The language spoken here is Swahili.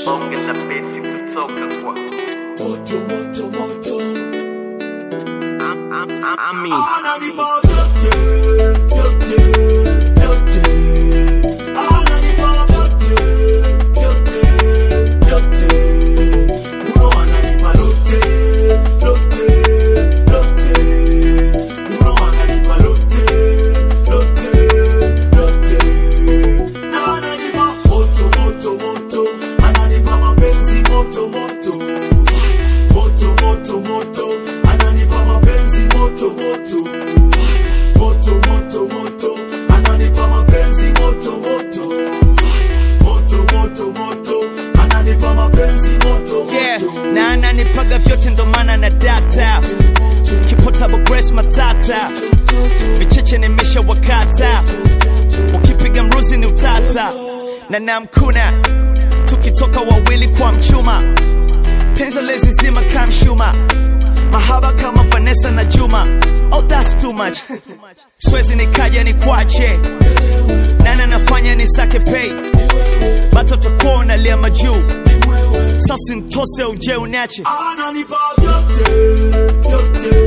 bonge la beti kutoka kwa moto moto moto Am- am- am- Ami ananipa vyote vyote vyote ananipa vyote vyote vyote uno ananipa lote lote lote uno ananipa lote lote lote na ananipa moto moto moto ananipa mapenzi moto moto moto moto moto ananipa mapenzi moto moto moto moto moto ananipa mapenzi moto moto moto moto moto ananipa mapenzi moto yeah. moto na ananipaga vyote ndo maana na data kipotable grace matata vicheche nimesha wakata ukipiga mruzi ni utata na namkuna tukitoka wawili kwa mchuma penza lezi zima kamshuma mahaba kama vanessa na juma oh that's too much swezi nikaja ni kwache nana nafanya ni sake pay batoto kuona lia majuu sasa ntose uje unache ananipa vyote vyote